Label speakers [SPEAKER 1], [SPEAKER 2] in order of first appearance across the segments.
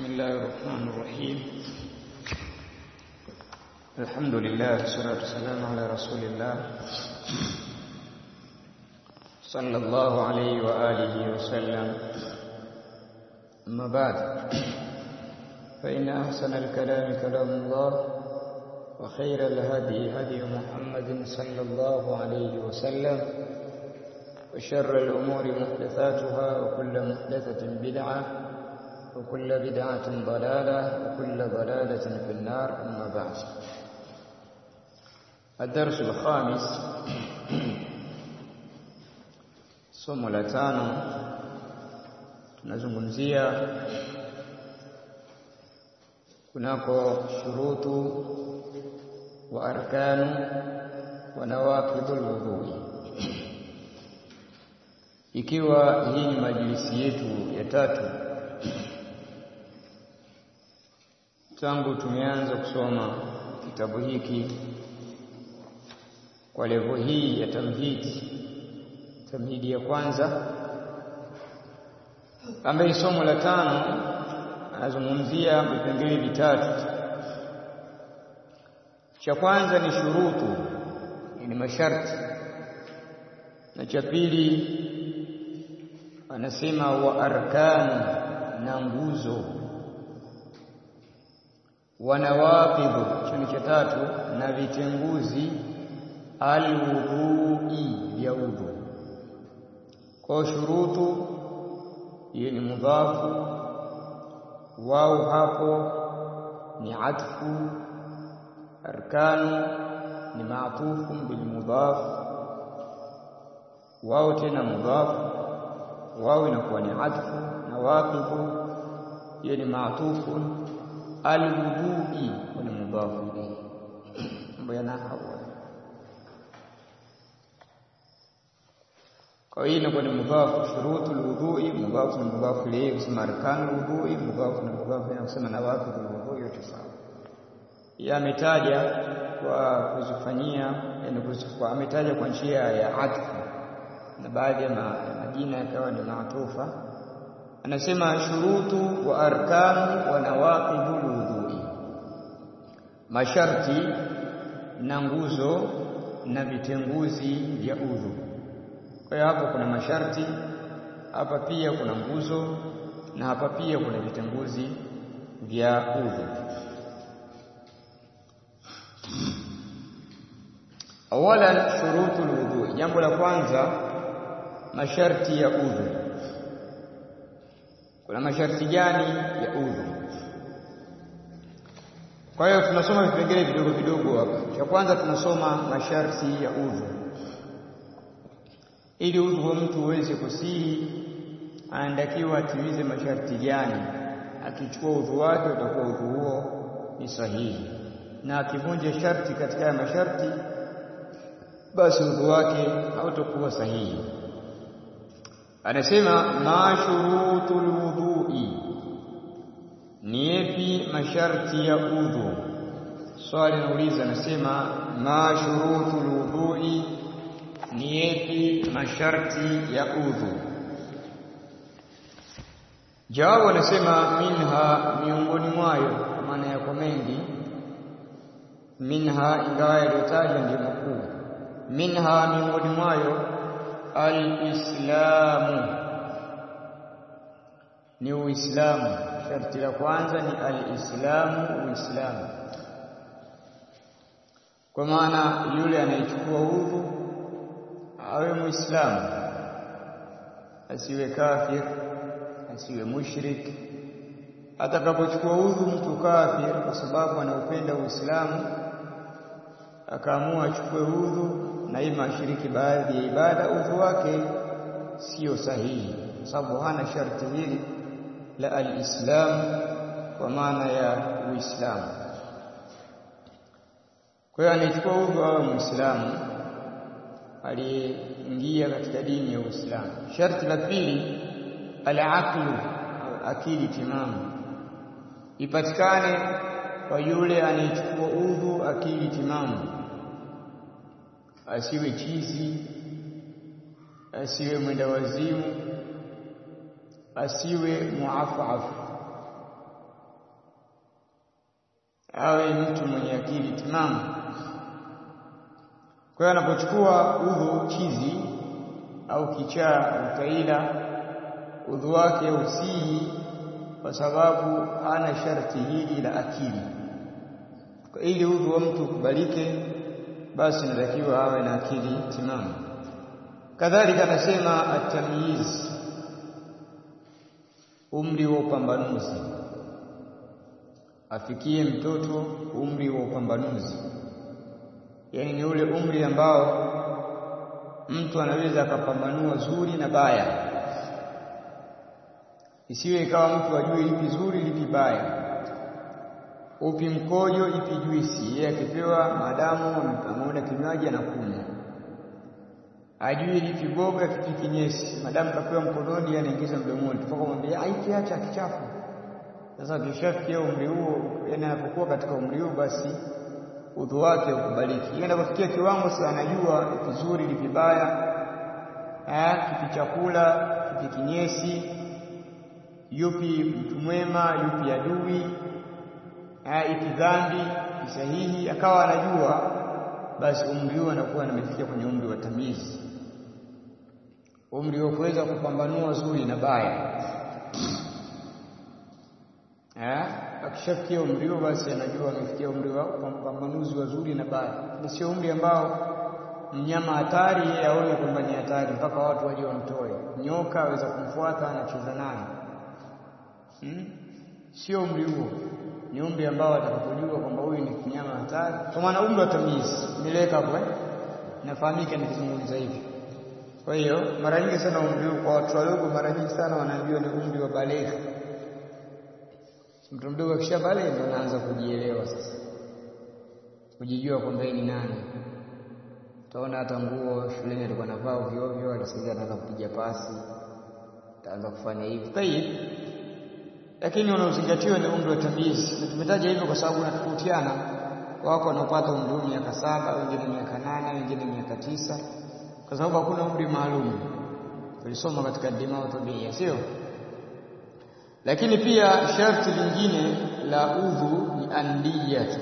[SPEAKER 1] بسم الله الرحمن الرحيم الحمد لله والصلاة والسلام على رسول الله صلى الله عليه وآله وسلم أما بعد فإن أحسن الكلام كلام الله وخير الهدي هدي محمد صلى الله عليه وسلم وشر الأمور محدثاتها وكل محدثة بدعة وكل بدعة ضلالة وكل ضلالة في النار أما بعد الدرس الخامس somo la tano tunazungumzia kunako shurutu wa arkanu wa nawaqidul wudhui ikiwa hii ni majlisi yetu ya tatu tangu tumeanza kusoma kitabu hiki kwa levo hii ya tamhidi tamhidi ya kwanza ambaye somo la tano anazungumzia vipengele vitatu cha kwanza ni shurutu ni masharti na cha pili anasema wa arkanu na nguzo wanawaqidhu chini cha tatu na vitenguzi alwudhui vya udhu kwa shurutu hiyo ni mudhafu wao hapo ni atfu arkanu ni maatufu bil mudhaf wao tena mudhafu wao inakuwa ni atfu na waqidhu hiyo ni maatufu alwudhui ni mudhafu ilayhi mambo yana hawa kwa hiyo inakuwa ni mudhafu shurutu alwudhui mudhafu na mudhafu ilayhi kusema arkanu alwudhui mudhafu na mudhafu na kusema nawaqidhu alwudhui yote sawa yametaja kwa kuzifanyia yani kwa ametaja kwa njia ya atfu na baadhi ya majina yakawa ni maatufa anasema shurutu wa arkanu wa nawaqidul wudhui masharti na nguzo na vitenguzi vya udhu kwa hiyo hapa kuna masharti hapa pia kuna nguzo na hapa pia kuna vitenguzi vya udhu awalan shurutul wudhu jambo la kwanza masharti ya udhu kuna masharti gani ya udhu kwa hiyo tunasoma vipengele vidogo vidogo hapa cha kwanza tunasoma masharti ya udhu ili udhu wa mtu uweze kusihi anatakiwa atimize masharti gani akichukua udhu wake utakuwa udhu huo ni sahihi na akivunja sharti katika ya masharti basi udhu wake hautakuwa sahihi anasema mashurutul wudhui ni yapi masharti ya udhu swali nauliza anasema mashurutul wudhui ni yapi masharti ya udhu jawabu anasema minha miongoni mwayo maana yako mengi minha ingawa yaliyotajwa ndio makuu minha miongoni mwayo alislamu ni uislamu sharti la kwanza ni alislamu uislamu kwa maana yule anayechukua udhu awe muislamu asiwe kafir asiwe mushrik atakapochukua udhu mtu kafir kwa sababu anaupenda uislamu akaamua achukue udhu na ima ashiriki baadhi ya ibada udhu wake sio sahihi kwa sababu hana sharti hili la alislam kwa maana ya uislamu kwa hiyo anachukua udhu awe muislamu aliyeingia katika dini ya uislamu sharti la pili alaqlu akili timamu ipatikane kwa yule anayechukua udhu akili timamu asiwe chizi asiwe mwenda wazimu asiwe muafafu awe mtu mwenye akili timamu. Kwa hiyo anapochukua udhu chizi au kichaa utaila, udhu wake usihi kwa sababu hana sharti hili la akili. Kwa ili udhu wa mtu ukubalike, basi inatakiwa awe na akili timamu. Kadhalika anasema atamyiz, umri wa upambanuzi, afikie mtoto umri wa upambanuzi, yaani ni ule umri ambao mtu anaweza akapambanua zuri na baya, isiwe ikawa mtu ajue lipi zuri lipi baya, upi mkojo ipi juisi. Yeye akipewa maadamu ameona kinywaji anakunywa ajui lipi boga kipi kinyesi, madamu kapewa mkononi, anaingiza mdomoni, tupaka mwambia hiki acha kichafu. Sasa kishafikia umri huo, yani anapokuwa katika umri huo, basi udhu wake ukubaliki. Yeye anapofikia kiwango sasa, anajua kizuri lipi baya, kipi chakula kipi kinyesi, yupi mtu mwema, yupi adui, ipi dhambi, ipi sahihi, akawa anajua, basi umri huo anakuwa amefikia kwenye umri wa tamizi umri wa kuweza kupambanua zuri na baya. Akishafikia umri huo, basi anajua amefikia umri wa upambanuzi wa zuri na baya, na sio umri ambao mnyama hatari yeye aone kwamba ni hatari mpaka watu waje wamtoe. Nyoka aweza kumfuata anacheza naye, hmm? Sio umri huo, ni umri ambao atakapojua kwamba huyu ni mnyama hatari, kwa maana umri wa tamizi mileka hapo, eh, nafahamika nikizungumza hivi kwa hiyo mara nyingi sana umri huu kwa watu wadogo, mara nyingi sana wanaambiwa ni umri wa baleghe. Mtu mdogo akisha baleghe ndio anaanza kujielewa sasa, kujijua kwamba yeye ni nani. Utaona hata nguo shuleni alikuwa anavaa ovyo ovyo, alisikia anaanza kupiga pasi, ataanza kufanya hivi tayib, lakini unaozingatiwa ni umri wa tamizi, na tumetaja hivyo kwa sababu unatofautiana. Wako wanaopata umri huu miaka saba, wengine miaka nane, wengine miaka tisa kwa sababu hakuna umri maalum. Tulisoma katika dimao tabia, sio? Lakini pia sharti lingine la udhu ni anniyatu,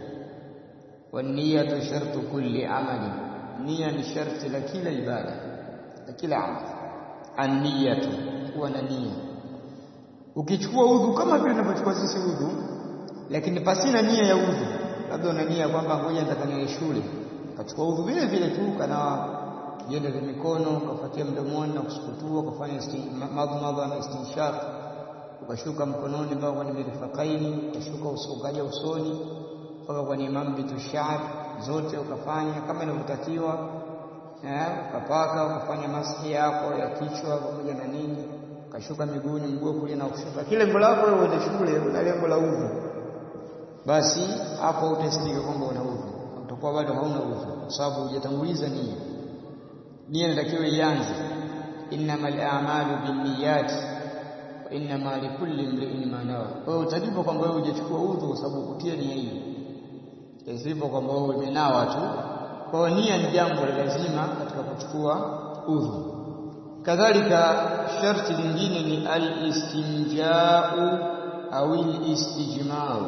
[SPEAKER 1] waniyatu shartu kulli amali, nia ni sharti la kila ibada, la kila amali. Anniyatu, kuwa na nia. Ukichukua udhu kama vile tunavyochukua sisi udhu, lakini pasina nia ya udhu, labda una nia kwamba ngoja nitakanywe shule, ukachukua udhu vile vile tu kanawa vienda vya mikono ukafuatia mdomoni na kusukutua, ukafanya madhmadha na istinshaq, ukashuka mkononi mpaka kwenye mirfaqaini, ukashuka uso, ukaja usoni mpaka kwenye mambitu sha'r, zote ukafanya kama inavyotakiwa, ukapaka, ukafanya maski yako ya kichwa pamoja na nini, ukashuka miguuni, mguu kulia na kushuka. Kile lengo lako wewe uende shule, una lengo la udhu, basi hapo utasadika kwamba una udhu, utakuwa bado hauna udhu kwa sababu hujatanguliza nia nia inatakiwa ianze, innamal a'malu binniyat wa innama likulli imri'in ma nawa. Kwa hiyo utajipa kwamba wewe hujachukua udhu kwa sababu kutia nia hiyo, isipo kwamba wewe umenawa tu. Kwa hiyo nia ni jambo la lazima katika kuchukua udhu. Kadhalika sharti lingine ni al-istinjau au al-istijmau.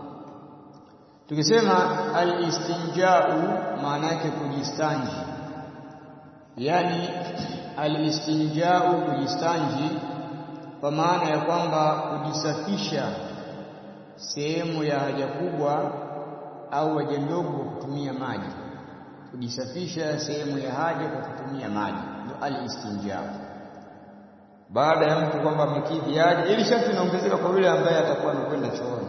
[SPEAKER 1] Tukisema al-istinjau maana yake kujistanji yaani alistinjau kujistanji, kwa maana ya kwamba kujisafisha sehemu ya haja kubwa au haja ndogo kwa kutumia maji, kujisafisha sehemu ya haja kwa kutumia maji, ndio alistinjau. Baada ya mtu kwamba amekidhi haja, ili sharti inaongezeka kwa yule ambaye atakuwa amekwenda chooni.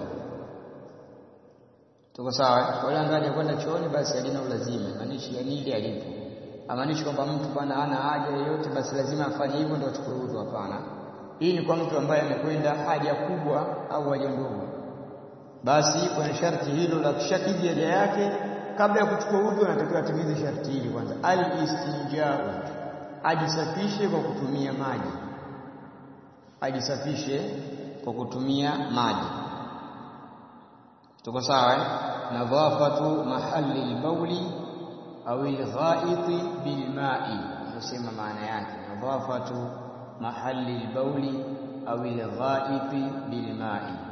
[SPEAKER 1] Tuko sawa? Kwa yule ambaye hajakwenda chooni, basi halina ulazima, maanishi yani ile alipo amaanishi kwamba mtu pana hana haja yoyote basi lazima afanye hivyo ndio achukue udhu. Hapana, hii ni kwa mtu ambaye amekwenda haja kubwa au haja ndogo, basi kwenye sharti hilo la kushakidhi haja yake, kabla ya kuchukua udhu anatakiwa atimize sharti hili kwanza, al-istinjau, ajisafishe kwa kutumia maji, ajisafishe kwa kutumia maji. Tuko sawa eh? nadhafatu mahali al-bauli au ilghaiti bilmai, ndio maana yake nadhafatu mahali albauli au ilghaiti bilmai,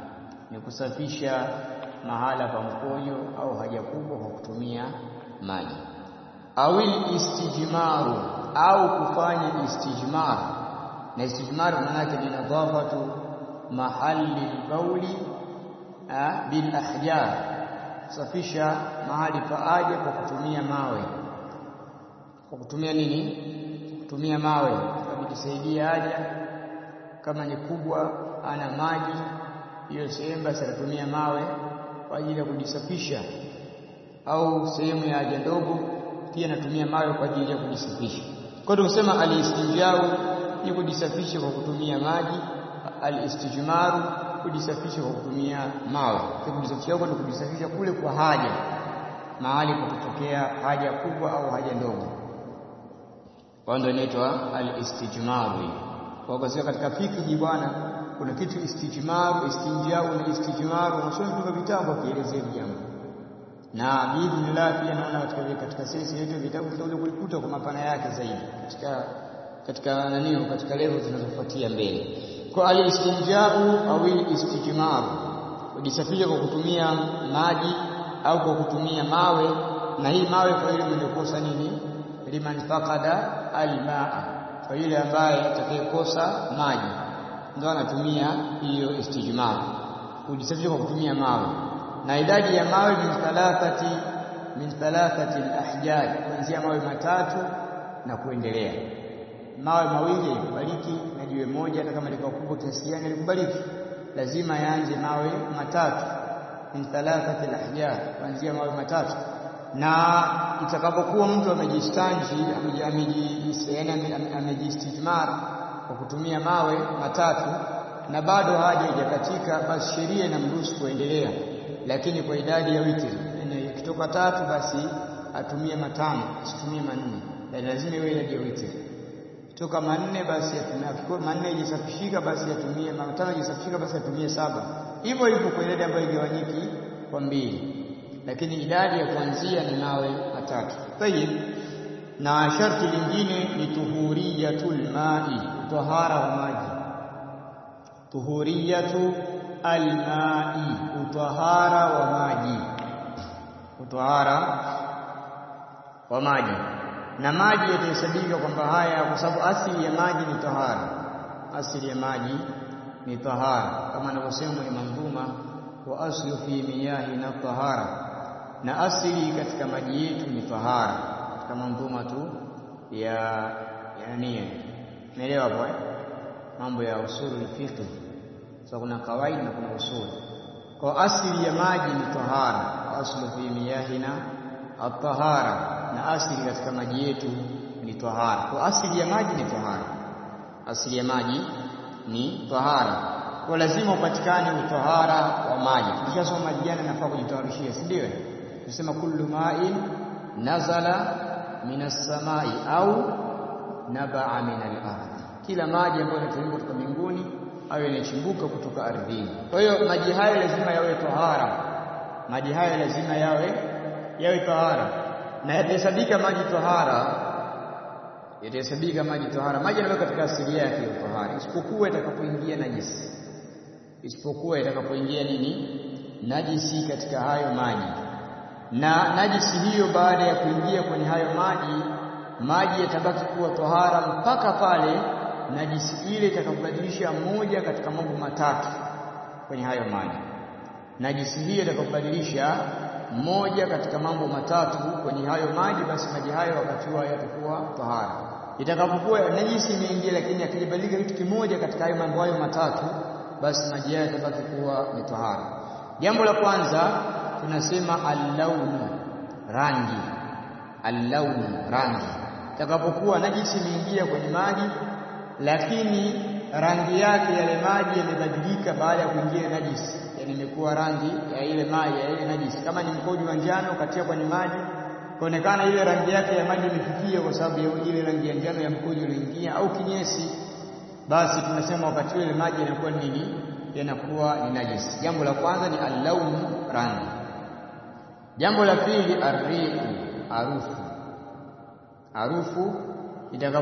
[SPEAKER 1] ni kusafisha mahala pa mkojo au haja kubwa kwa kutumia maji awil istijmaru au kufanya istijmar na istijmar maana yake ni nadhafatu mahali bauli bil ahjar kusafisha mahali pa haja kwa kutumia mawe kwa kutumia nini kutumia mawe kujisaidia haja kama ni kubwa ana maji hiyo sehemu basi atatumia mawe kwa ajili ya kujisafisha au sehemu ya haja ndogo pia anatumia mawe kwa ajili ya kujisafisha kwa hiyo tunasema alistinjau ni kujisafisha kwa kutumia maji alistijmaru kujisafisha kwa kutumia mawe kwa kujisafisha huko ni kujisafisha kule kwa haja mahali kutokea haja kubwa au haja ndogo kwa ndio inaitwa alistijmaru kwa kwa katika fikhi bwana kuna kitu istijmaru istinjau na istijmaru unasoma katika vitabu kielezea jambo na biidhnillah pia naona katika katika sisi yetu vitabu tutakuja kulikuta kwa mapana yake zaidi katika katika nani katika level zinazofuatia mbele kwa alistinjau au istijmar kujisafisha kwa kutumia maji au kwa kutumia mawe na hii mawe kwa ile mwenye kosa nini liman faqada almaa kwa yule ambaye atakayekosa maji ndio anatumia hiyo istijmar kujisafisha kwa kutumia mawe na idadi ya mawe min thalathati min thalathati alahjar kuanzia mawe matatu na kuendelea mawe mawili yalikubaliki na jiwe moja hata kama likawa kubwa kiasi gani likubaliki lazima yaanze mawe matatu min thalathati alahjar kuanzia mawe matatu na itakapokuwa mtu amejistanji amejistijmar kwa kutumia mawe matatu na bado haja haijakatika basi sheria inamruhusu kuendelea lakini kwa idadi ya witri ikitoka tatu basi atumie matano asitumie manne na lazima iwe idadi ya witri toka manne basi atumie manne ijisafishika basi atumie matano ijisafishika basi atumie saba hivyo hivyo kwa idadi ambayo igawanyiki kwa mbili lakini idadi ya kuanzia ni mawe matatu tayib na sharti lingine ni tuhuriyatul mai tahara wa maji tuhuriyatu almai utahara wa maji utahara wa maji na maji yatahesabika kwamba haya kwa sababu asili ya maji ni tahara asili ya maji ni tahara kama anavyosema ni mandhuma wa aslu fi miyahina tahara na asili katika maji yetu ni tahara katika mandhuma tu ya yani umeelewa hapo eh mambo ya usulul fiqh so kuna kawaida na kuna usul kwa asili ya maji ni tahara aslu fi miyahina at-tahara na asili katika maji yetu ni tahara kwa asili ya maji ni tahara asili ya maji ni tahara kwa lazima upatikane utahara wa maji tukishasoma maji gani nafaa kujitaharishia si ndio tunasema kullu ma'in nazala minas samai au nabaa min al-ardh kila maji ambayo yanatoka kutoka mbinguni au yanachimbuka kutoka ardhini. Kwa hiyo maji hayo lazima yawe tahara, maji hayo lazima yawe yawe tahara, na yatahesabika maji tahara, yatahesabika maji tahara. Maji yanakuwa katika asili yake ya tahara, isipokuwa itakapoingia najisi, isipokuwa itakapoingia nini, najisi katika hayo maji. Na najisi hiyo baada ya kuingia kwenye hayo maji, maji yatabaki kuwa tahara mpaka pale najisi ile itakapobadilisha moja katika mambo matatu kwenye hayo maji. Najisi hiyo itakapobadilisha moja katika mambo matatu kwenye hayo maji, basi maji hayo wakati huo yatakuwa tahara. Itakapokuwa najisi imeingia, lakini akijibadilika kitu kimoja katika hayo mambo hayo matatu, basi maji hayo yatabaki kuwa ni tahara. Jambo la kwanza tunasema allaunu, rangi. Allaunu, rangi. Itakapokuwa najisi imeingia kwenye maji lakini rangi yake yale maji yamebadilika baada ya kuingia najisi, yani imekuwa rangi ya ile maji ya ile najisi. Kama ni mkojo wa njano katia kwenye maji, kuonekana ile rangi yake ya maji imefifia kwa sababu ya ile rangi ya njano ya mkojo uliingia, au kinyesi, basi tunasema wakati ile maji yanakuwa nini? Yanakuwa ni najisi. Jambo la kwanza ni allaunu, rangi. Jambo la pili arrihu, harufu. Harufu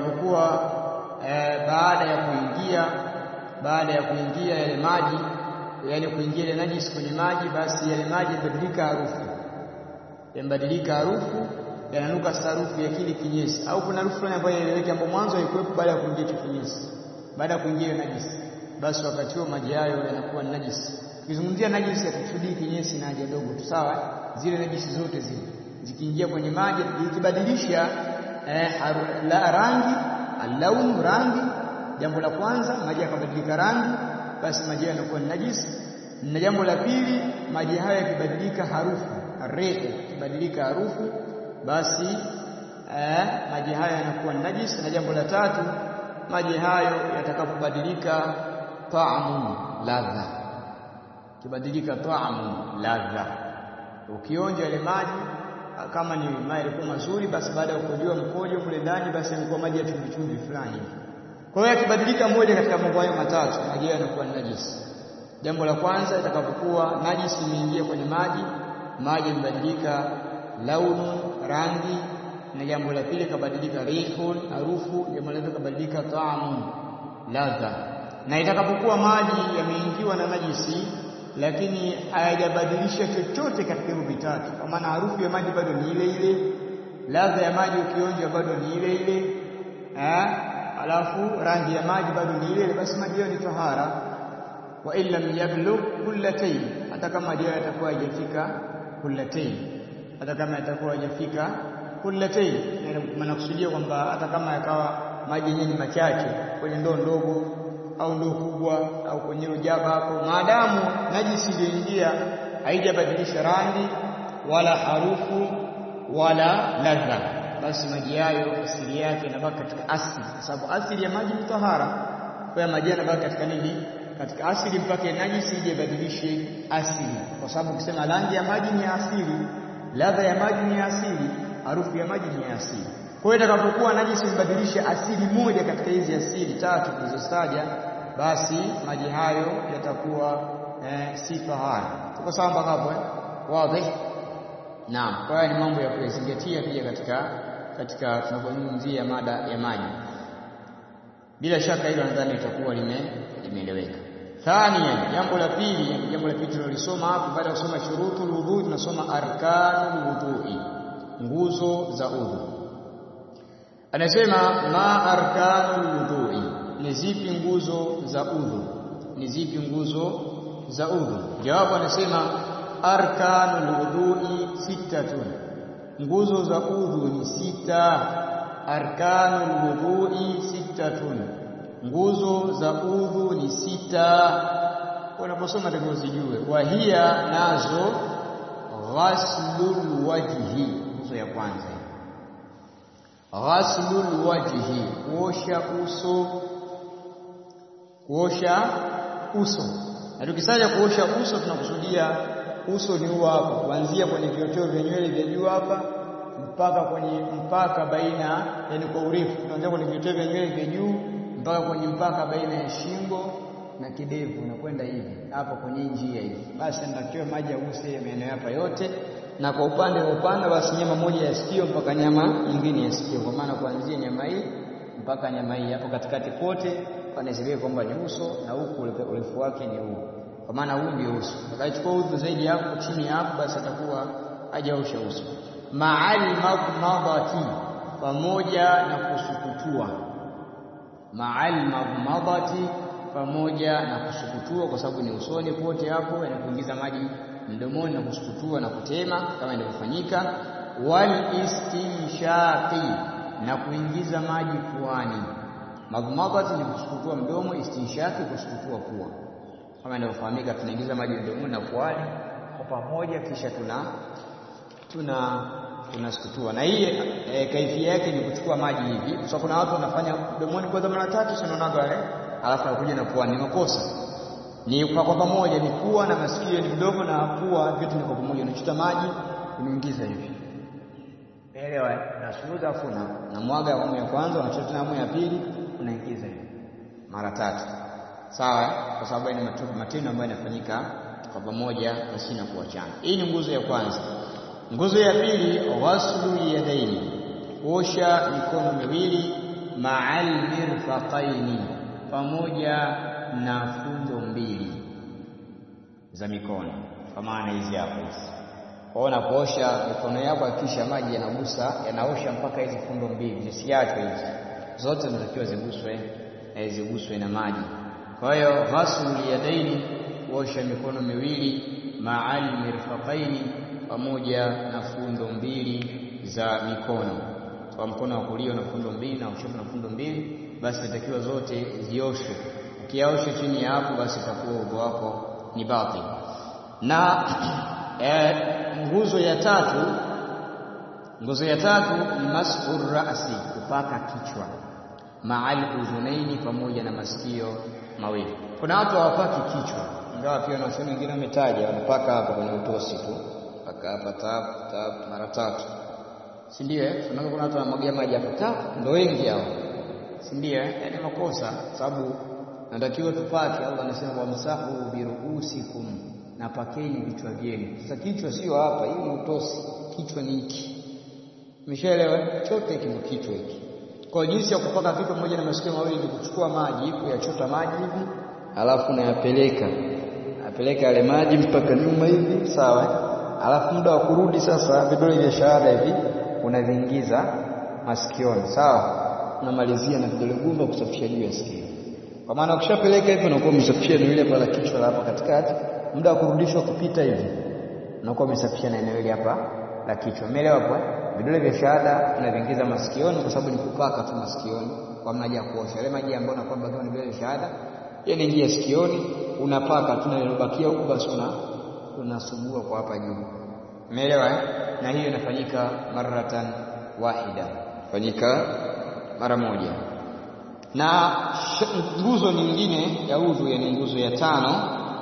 [SPEAKER 1] itakapokuwa E, baada ya kuingia baada ya kuingia yale maji yani kuingia ile najisi kwenye maji, basi yale maji yabadilika harufu, yabadilika harufu, yananuka harufu ya kile kinyesi, au kuna harufu fulani ambayo inaeleweka, ambayo mwanzo haikuwepo baada ya kuingia hicho kinyesi, baada ya kuingia najisi, basi wakati huo maji hayo yanakuwa ni najisi. Tukizungumzia najisi, hatukusudii kinyesi na haja ndogo tu, sawa? Zile najisi zote zile zikiingia kwenye maji, ikibadilisha eh, la rangi alaunu, rangi, jambo la kwanza, maji yakabadilika rangi basi maji hayo yanakuwa ni najisi. Na jambo la pili, maji hayo yakibadilika harufu, rehu ikibadilika harufu, basi eh, maji hayo yanakuwa ni najisi. Na jambo la tatu, maji hayo yatakapobadilika taamu, ladha, kibadilika taamu, ladha, ukionja ile maji kama ni maji yalikuwa mazuri, basi baada ya kukojoa mkojo kule ndani, basi yamekuwa maji ya chumvi chumvi fulani kwa hiyo yakibadilika moja katika mambo hayo matatu, maji hayo yanakuwa ni najisi. Jambo la kwanza, itakapokuwa najisi imeingia kwenye maji, maji yamebadilika launu, rangi, na jambo la pili kabadilika rihun, harufu. Jambo la tatu kabadilika taamu, ladha. Na itakapokuwa maji yameingiwa na najisi, lakini hayajabadilisha chochote katika hivyo vitatu, kwa maana harufu ya maji bado ni ile ile, ladha ya maji ukionja bado ni ile ile alafu rangi ya maji bado ni ile, basi maji hayo ni tahara. wa in lam yablugh kullatayn, hata kama maji hayo yatakuwa hajafika kullatayn, hata kama yatakuwa hajafika kullatayn, manakusudia kwamba hata kama yakawa maji yenyewe ni machache kwenye ndoo ndogo au ndoo kubwa au kwenye rujaba hapo, maadamu najisi iliyoingia haijabadilisha rangi wala harufu wala ladha basi maji hayo asili yake inabaki katika asili, kwa sababu asili ya maji ni tahara. Kwa hiyo maji yanabaki katika nini? Katika asili, mpaka najisi ije ibadilishe asili, kwa sababu ukisema rangi ya maji ni ya asili, ladha ya maji ni ya asili, harufu ya maji ni ya asili. Kwa hiyo itakapokuwa najisi ibadilishe asili moja katika hizi asili tatu tulizozitaja, basi maji hayo yatakuwa eh, si tahara. Tuko sawa mpaka hapo eh? Wazi? Naam, kwa hiyo ni mambo ya kuyazingatia pia katika katika tunapozungumzia mada ya maji. Bila shaka hilo nadhani litakuwa limeeleweka. Thania, jambo la pili, jambo la pili tulilolisoma hapo, baada ya kusoma shurutul wudhu, tunasoma arkanul wudhui, nguzo za udhu. Anasema ma arkanul wudhui, ni zipi nguzo za udhu? Ni zipi nguzo za udhu? Jawabu anasema arkanul wudhui sittatun, nguzo za udhu ni sita. Arkanul wudhui sittatun, nguzo za udhu ni sita. Unaposoma takiwa uzijue. Wahia nazo ghaslul wajhi, nguzo ya kwanza ghaslul wajhi, kuosha uso, kuosha uso na tukisaja kuosha uso tunakusudia uso ni huo hapo, kuanzia kwenye vioteo vya nywele vya juu hapa mpaka kwenye mpaka baina, yani kwa urefu, tunaanzia kwenye vioteo vya nywele vya juu mpaka kwenye mpaka baina ya shingo na kidevu, na kwenda hivi hapa kwenye njia hivi. Basi natakiwa maji yaguse maeneo hapa yote, na kwa upande wa upanda, basi nyama moja ya sikio mpaka nyama nyingine ya sikio, kwa maana kuanzia nyama hii mpaka nyama hii hapo katikati kote panahesabiwa kwamba ni uso na huku urefu wake ni huu, kwa maana huu ndio uso. Atakachukua udhu zaidi hapo chini hapo, basi atakuwa hajaosha uso. Maal madmadati, pamoja na kusukutua. Maal madmadati, pamoja na kusukutua, kwa sababu ni usoni pote hapo, yanakuingiza maji mdomoni na kusukutua na kutema kama inavyofanyika. Wal istinshaqi, na kuingiza maji puani Madhmadhati ni kusukutua mdomo, istinshaki kusukutua pua, kama inavyofahamika. Tunaingiza maji mdomoni na puani kwa pamoja, kisha tuna tuna tunasukutua. Na hii e, kaifia yake ni kuchukua maji hivi, kwa sababu kuna watu wanafanya mdomoni kwanza mara tatu, sinaonaga wale, alafu anakuja na puani. Ni makosa, ni kwa kwa pamoja, ni pua na masikio ni mdomo na pua, vyote ni kwa pamoja. Unachota maji unaingiza hivi elewa, nasuuza afu na mwaga awamu ya kwanza, unachota tena awamu ya pili unaingiza hivi mara tatu, sawa, kwa sababu ni matendo ambayo yanafanyika kwa pamoja pasina kuachana. Hii ni nguzo ya kwanza. Nguzo ya pili, ghaslu yadaini, kuosha mikono miwili, ma'al mirfaqaini, pamoja na fundo mbili, za mikono, kwa maana hizi hapa hizi. Kwa hiyo unapoosha mikono yako, hakikisha maji yanagusa yanaosha mpaka hizi fundo mbili, zisiachwe hizi zote, zinatakiwa ziguswe ziguswe na maji. Kwa hiyo ghaslul yadaini, kuosha mikono miwili, ma'al mirfaqaini, pamoja na fundo mbili za mikono. Kwa mkono wa kulia na fundo mbili na kushoto na fundo mbili, basi inatakiwa zote zioshwe. Ukiaosha chini ya hapo, basi itakuwa udhu wako ni batil. Na eh, nguzo ya tatu, nguzo ya tatu ni mas'ur ra'si, kupaka kichwa ma'al udhunaini, pamoja na masikio mawili. Kuna watu hawapaki kichwa, ingawa pia wanachuoni wengine wametaja wanapaka hapa kwenye utosi tu, paka hapa tap tap mara tatu, si ndio? Eh, unaona kuna watu wanamwagia maji hapa tap, ndio wengi hao, si ndio? Eh, yaani makosa, sababu natakiwa tupake. Allah anasema wamsahu biruusikum, na pakeni vichwa vyenu. Sasa kichwa sio hapa, hii ni utosi, kichwa ni hiki, umeshaelewa? Chote hiki ndio kichwa hiki kwa jinsi ya kupaka vitu pamoja na masikio mawili ni kuchukua maji, kuyachota maji hivi, alafu nayapeleka napeleka yale maji mpaka nyuma hivi, sawa. Alafu muda wa kurudi sasa, vidole vya shahada hivi unaviingiza masikioni, sawa. Unamalizia na vidole gumba kusafisha juu ya sikio, kwa maana ukishapeleka hivi unakuwa umesafisha eneo ile pala kichwa la hapa katikati. Muda wa kurudishwa kupita hivi unakuwa umesafisha na eneo ile hapa la kichwa. Umeelewa hapo? Vidole vya shahada unaviingiza masikioni, kwa sababu ni kupaka tu masikioni, kwa maana ya kuosha ile maji ambayo unakuwa bakiwa ni vidole vya shahada, yeye ingia sikioni, unapaka tu na ilobakia huko, basi una unasugua kwa hapa juu. Umeelewa eh? Na hiyo inafanyika maratan wahida, fanyika mara moja. Na nguzo nyingine ya udhu, yani nguzo ya tano,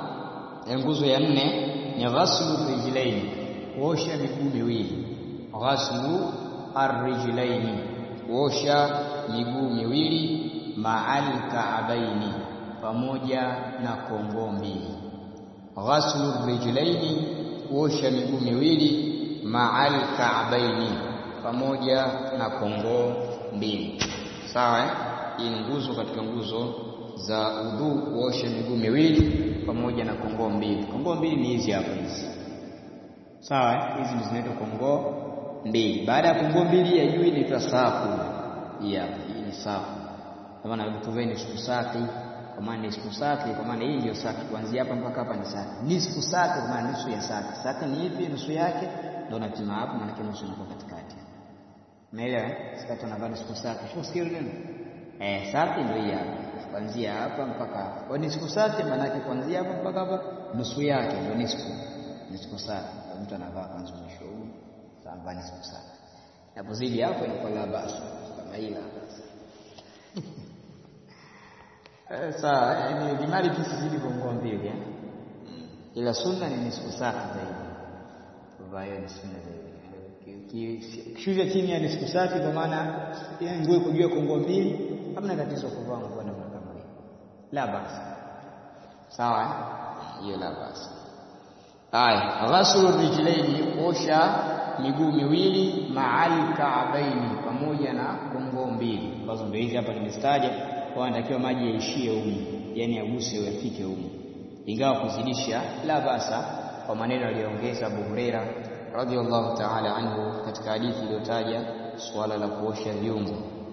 [SPEAKER 1] ya nguzo ya nne ni ghaslu rijlaini, kuosha miguu miwili ghaslu arrijlaini, kuosha miguu miwili, ma'al ka'baini, pamoja na kongoo mbili. Ghaslu rijlaini, kuosha miguu miwili, ma'al ka'baini, pamoja na kongoo mbili. Sawa eh? Hii ni nguzo katika nguzo za udhu, kuosha miguu miwili pamoja na kongoo mbili. Kongoo mbili ni hizi hapa hizi, sawa eh? Hizi ndizo zinaitwa kongoo mbili. Baada ya kongoo mbili ya juu inaitwa safu. Hii hapa, hii ni safu. Kwa maana vitu vyenu nisfu saki, kwa maana nisfu saki, kwa maana hii ndio saki. Kuanzia hapa mpaka hapa ni saki. Nisfu saki kwa maana nusu ya saki. Saki ni ipi? Nusu yake ndio unapima hapo, maana nusu inakuwa katikati. Umeelewa eh? Sasa tunavaa nisfu saki. Sio sikio neno. Eh, saki ndio hii hapa. Kuanzia hapa mpaka hapa. Kwa nisfu saki maana yake kuanzia hapa mpaka hapa nusu yake ndio nisfu. Nisfu saki. Mtu anavaa kanzu mwisho huu ambani siku sana napozidi hapo inakuwa la basi kama hila sawa. Yani limali kisizidi kongoo mbili, ila sunna ni nusu saa zaidi, kwa hiyo ni sunna zaidi. Kishusha chini ya nusu saa, kwa maana nguo iko juu ya kongoo mbili, hamna tatizo kuvaa nguo namna kama hiyo, la basi. Sawa, hiyo la basi. Aya, ghaslu rijlaini, kuosha miguu miwili ma'al ka'baini, pamoja na kongoo mbili, ambazo ndio hizi hapa nimestaja. Kwa anatakiwa maji yaishie humu, yani yaguse yafike humu, ingawa kuzidisha la basa, kwa maneno aliyoongeza Abu Huraira radhiyallahu ta'ala anhu katika hadithi iliyotaja suala la kuosha viungo.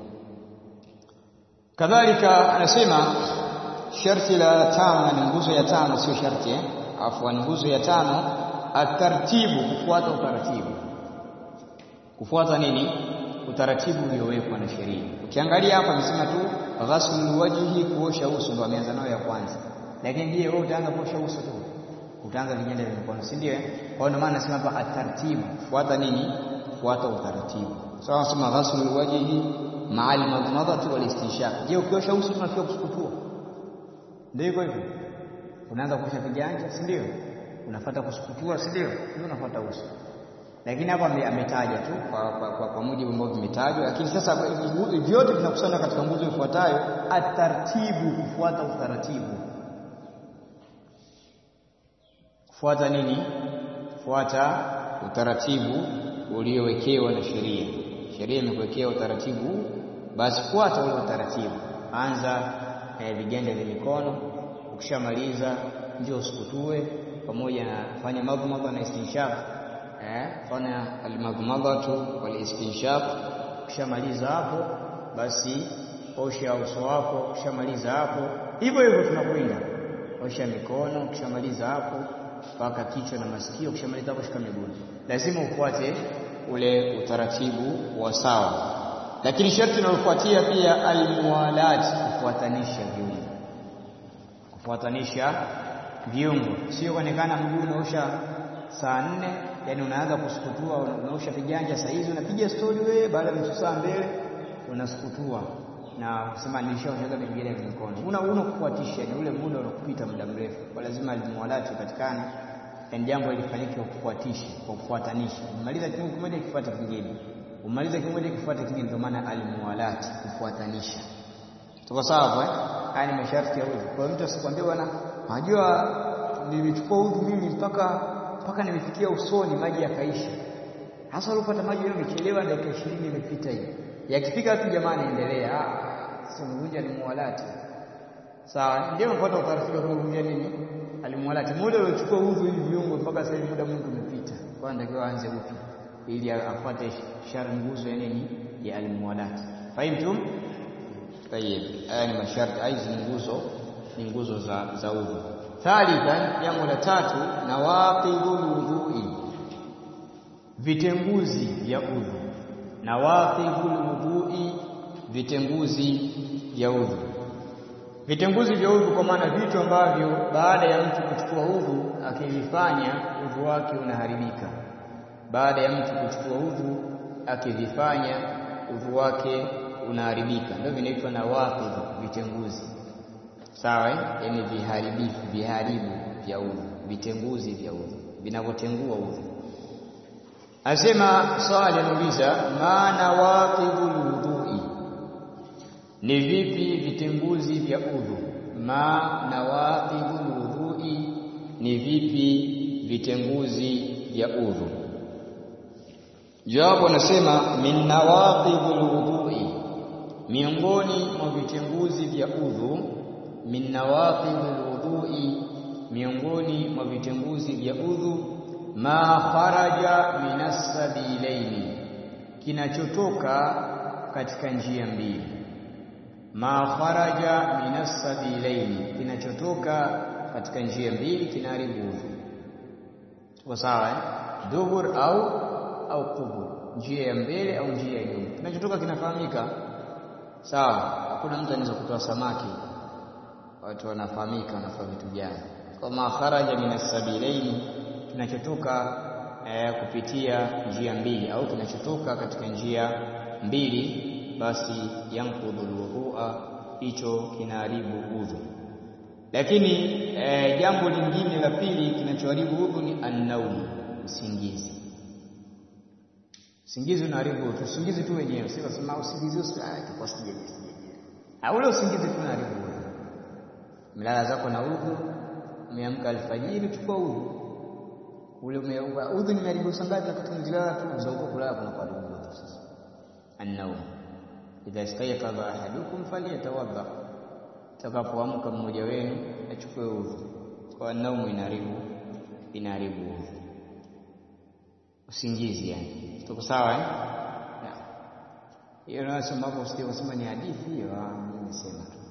[SPEAKER 1] Kadhalika anasema sharti la tano, ni nguzo ya tano, sio sharti eh, afwan, nguzo ya tano atartibu, kufuata utaratibu kufuata nini? Utaratibu uliowekwa na sheria. Ukiangalia hapa amesema tu ghaslul wajhi, kuosha uso, ndo ameanza nayo ya kwanza. Lakini je, wewe utaanza kuosha uso tu? Utaanza viganja vya mikono, si ndio? Kwa hiyo maana nasema hapa atartibu, fuata nini? Fuata utaratibu. Sawa, nasema ghaslul wajhi ma'al madmadati wal istinshaq. Je, ukiosha uso tunafikia kusukutua? Ndio iko hivyo. Unaanza kuosha viganja, si ndio? Unafuata kusukutua, si ndio? Ndio unafuata uso lakini hapa ametaja tu kwa, kwa, kwa, kwa mujibu ambao vimetajwa, lakini sasa vyote vinakusanya katika nguzo ifuatayo atartibu, kufuata utaratibu. Kufuata nini? Kufuata utaratibu uliowekewa na sheria. Sheria imekuwekea utaratibu, basi fuata ule utaratibu. Anza eh, viganja vya mikono, ukishamaliza njoo usukutue, pamoja na fanya madhmadha na istinshaq eh, fanya almadhmadhatu wal istinshaq. Ukishamaliza hapo basi osha uso wako. Ukishamaliza hapo hivyo hivyo tunakwenda osha mikono. Ukishamaliza hapo mpaka kichwa na masikio. Ukishamaliza hapo shika miguu. Lazima ufuate ule utaratibu wa sawa, lakini sharti linalofuatia pia almuwalat, kufuatanisha viungo, kufuatanisha viungo, sio kuonekana mguu unaosha saa nne, yani unaanza kusukutua, unaosha viganja saa hizi, unapiga stori wewe, baada ya nusu saa mbele unasukutua na kusema nilishaoshaga vingine vya mikono. Una una kufuatisha, ni ule muda unakupita muda mrefu, kwa lazima almuwalati upatikane, yani jambo lifanyike kwa kufuatisha, kwa kufuatanisha. Umaliza kiungo kimoja kifuate kingine, umaliza kimoja kifuate kingine, ndio maana almuwalati, kufuatanisha. Tuko sawa eh? Haya ni masharti ya udhu. Kwa mtu asikwambie bwana, unajua nilichukua udhu mimi mpaka mpaka nimefikia usoni maji yakaisha. Hasa ulipata maji leo umechelewa, dakika 20 imepita hivi. Yakifika tu jamani, endelea. Ah, sio mvunja ni muwalati. Sawa, ndio mfuata utaratibu wa kuvunja nini? Alimuwalati. Muda uliochukua udhu hivi viungo mpaka sasa hivi muda mwingi umepita. Kwa hiyo ndio aanze upya ili afuate shari nguzo ya nini? Ya alimuwalati. Fahimtum? Tayeb, haya ni masharti, hizi ni nguzo, ni nguzo za za udhu. Thalithan, jambo la tatu, nawaqidhul wudhui, vitenguzi vya udhu. Nawaqidhul wudhui, vitenguzi vya udhu. Vitenguzi vya udhu kwa maana vitu ambavyo baada ya mtu kuchukua udhu akivifanya udhu wake unaharibika. Baada ya mtu kuchukua udhu akivifanya udhu wake unaharibika, ndio vinaitwa nawaqidh, vitenguzi. Sawa, yaani viharibifu, viharibu vya udhu, vitenguzi vya udhu, vinavyotengua udhu. Asema swali, anauliza ma nawaqidhul wudhui, ni vipi vitenguzi vya udhu? Ma nawaqidhul wudhui, ni vipi vitenguzi vya udhu? Jawabu anasema min nawaqidhul wudhui miongoni mwa vitenguzi vya udhu, min nawaqidhil wudhui, miongoni mwa vitenguzi vya udhu, ma kharaja minas sabilaini, kinachotoka katika njia mbili. Ma kharaja minas sabilaini, kinachotoka katika njia mbili kinaharibu udhu. Tuko sawa eh? Dubur au au qubur, njia ya mbele au njia ya nyuma. Kinachotoka kinafahamika Sawa, hakuna mtu anaweza kutoa samaki, watu wanafahamika, wanafaa vitu gani. Kwa ma kharaja minas sabilaini, kinachotoka eh, kupitia njia mbili au kinachotoka katika njia mbili, basi yanqudhul wudhua, hicho kinaharibu udhu. Lakini eh, jambo lingine la pili kinachoharibu udhu ni annaumu, usingizi Usingizi unaharibu tu, usingizi tu wenyewe, sio kusema usingizi utakuwa sijeje sijeje. Au ule usingizi tu unaharibu. Mlala zako na udhu, umeamka alfajiri, chukua udhu. Ule umeua udhu nimeharibu sangapi wakati mjilala tu za huko kulala kuna kwa udhu sasa. An-nawm. Idha istayqadha ahadukum falyatawadda. Takapoamka mmoja wenu achukue udhu. Kwa an-nawm inaharibu inaharibu udhu. Usingizi yani. Tuko sawa eh? Hiyo nasema hapo usije kusema ni hadithi hiyo, mimi nimesema tu.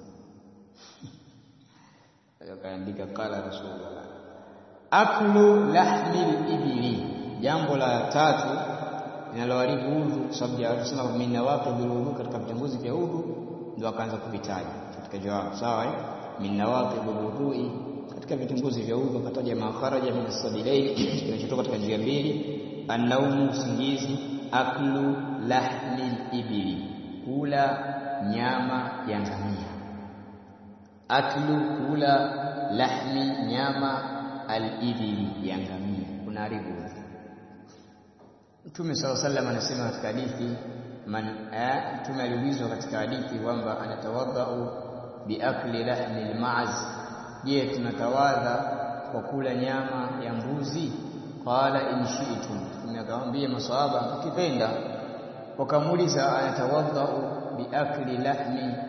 [SPEAKER 1] Akaandika kala Rasulullah. Aklu lahmil ibili, jambo la tatu linaloharibu udhu, kwa sababu alisema min nawaqidul udhu, katika vitanguzi vya udhu ndio akaanza kuvitaja katika jawabu. Sawa eh? Min nawaqidul udhui, katika vitanguzi vya udhu akataja ma kharaja min as-sabilaini, kinachotoka katika njia mbili Annaumu, usingizi. Aklu lahmil ibili, kula nyama ya ngamia. Aklu, kula lahmi, nyama alibili, ya ngamia, kunaharibu udhu. Mtume sala sallam anasema katika hadithi man, Mtume aliulizwa katika hadithi kwamba anatawadhau biakli lahmi lmaaz, je, tunatawadha kwa kula nyama ya mbuzi? Qala in shi'tum, akamwambia maswahaba ukipenda. Wakamuuliza anatawadhau biakli lahmi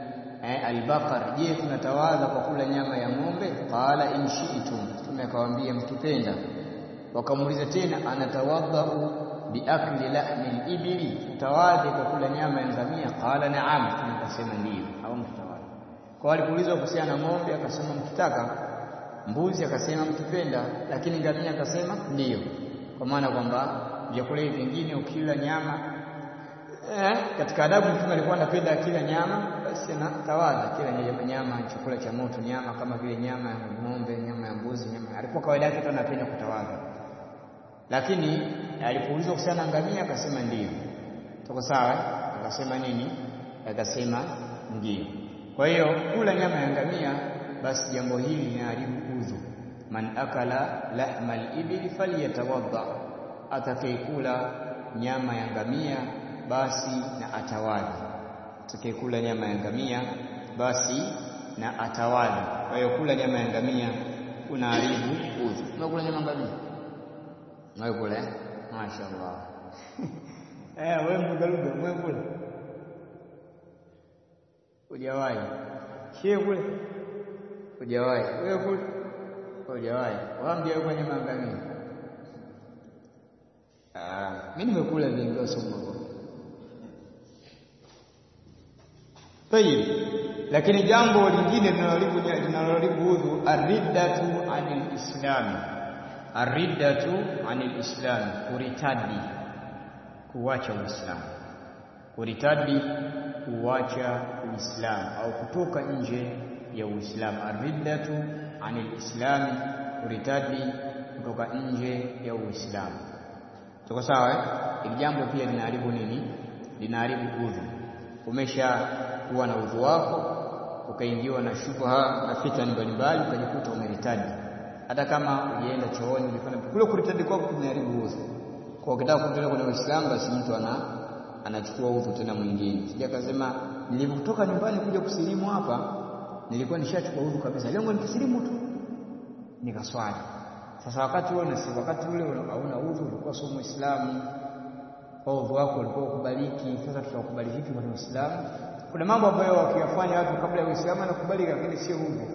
[SPEAKER 1] eh, albaqar je tunatawadha kwa kula nyama ya ng'ombe qala in shi'tum mtume akawaambia mkipenda wakamuuliza tena anatawadhau biakli lahmi al-ibli tutawadhi kwa kula nyama ya ngamia qala na'am tunakasema ndio au mtutawadhi kwa alipoulizwa kuhusiana na ng'ombe akasema mkitaka mbuzi akasema mkipenda lakini ngamia akasema ndiyo kwa maana kwamba vyakula hivi vingine ukila nyama eh, katika adabu mtume alikuwa anapenda akila nyama basi anatawadha kila nyama, nyama chakula cha moto nyama kama vile nyama ya ng'ombe nyama ya mbuzi nyama alikuwa kawaida yake tu anapenda kutawadha lakini alipoulizwa kuhusiana na ngamia akasema ndiyo tuko sawa akasema nini akasema ndiyo kwa hiyo kula nyama ya ngamia basi jambo hili linaharibu udhu man akala lahma al-ibli falyatawadda atakayekula nyama ya ngamia basi na atawadhi atakayekula nyama ya ngamia basi na atawadhi kwa hiyo kula nyama ya ngamia unaharibu udhu unakula nyama ngamia wewe kula mashaallah eh wewe mgaluga wewe kula hujawahi shehe kule hujawahi wewe kule hujawahi waambie wewe nyama ngamia ah mimi nimekula vingi somo Tayib. Lakini jambo lingine linaloharibu linaloharibu udhu ariddatu anil islam. Ariddatu anil islam, kuritadi kuacha Uislamu. Kuritadi kuacha Uislamu au kutoka nje ya Uislamu. Ariddatu anil islam, kuritadi kutoka nje ya Uislamu. Tuko sawa eh? Ili jambo pia linaharibu nini? Linaharibu udhu. Umesha kuwa na udhu wako ukaingiwa na shubha na fitani mbalimbali ukajikuta umeritadi hata kama ujienda chooni ulifanya kule kuritadi kwako kumeharibu udhu kwa ukitaka kuendelea kwenye Uislamu basi mtu ana anachukua udhu tena mwingine sija kasema nilipotoka nyumbani kuja kusilimu hapa nilikuwa nishachukua udhu kabisa lengo ni kusilimu tu nikaswali sasa wakati ule na wakati ule hauna udhu ulikuwa sio muislamu kwa udhu wako ulikuwa ukubaliki sasa tutakubali vipi kwenye Uislamu kuna mambo ambayo wakiyafanya watu kabla ya Uislamu yanakubalika lakini sio hivyo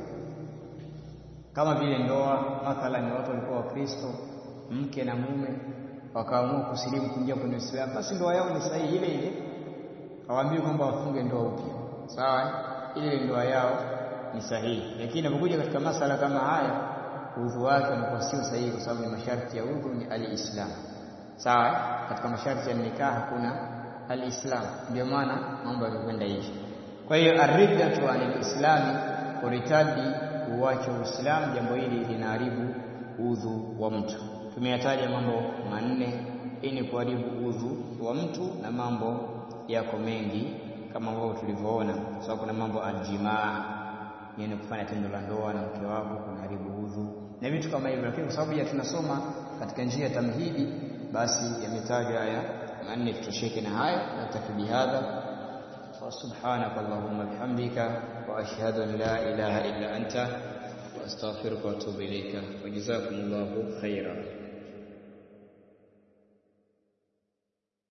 [SPEAKER 1] kama vile ndoa mathalan watu walikuwa wakristo mke na mume wakaamua kusilimu kuingia kwenye Uislamu basi ndoa yao ni sahihi ile ile hawaambii kwamba wafunge ndoa upya sawa ile ndoa yao ni sahihi lakini inapokuja katika masala kama haya udhu wake unakuwa sio sahihi kwa sababu ni masharti ya udhu ni alislam sawa katika masharti ya nikah hakuna alislam ndio maana mambo yamekwenda hivi kwa hiyo arriddatu anil islami kuritadi kuacha uislamu jambo hili linaharibu udhu wa mtu tumeyataja mambo manne ili kuharibu udhu wa mtu na mambo yako mengi kama ambavyo tulivyoona kwa sababu kuna mambo aljimaa yani kufanya tendo la ndoa na mke wako kunaharibu udhu na vitu kama hivyo lakini kwa sababu ya tunasoma katika njia ya tamhidi basi yametajwa haya manne tutosheke na haya natafi bihadha وسبحانك اللهم بحمدك وأشهد أن لا إله إلا أنت وأستغفرك وأتوب إليك وجزاكم الله خيرا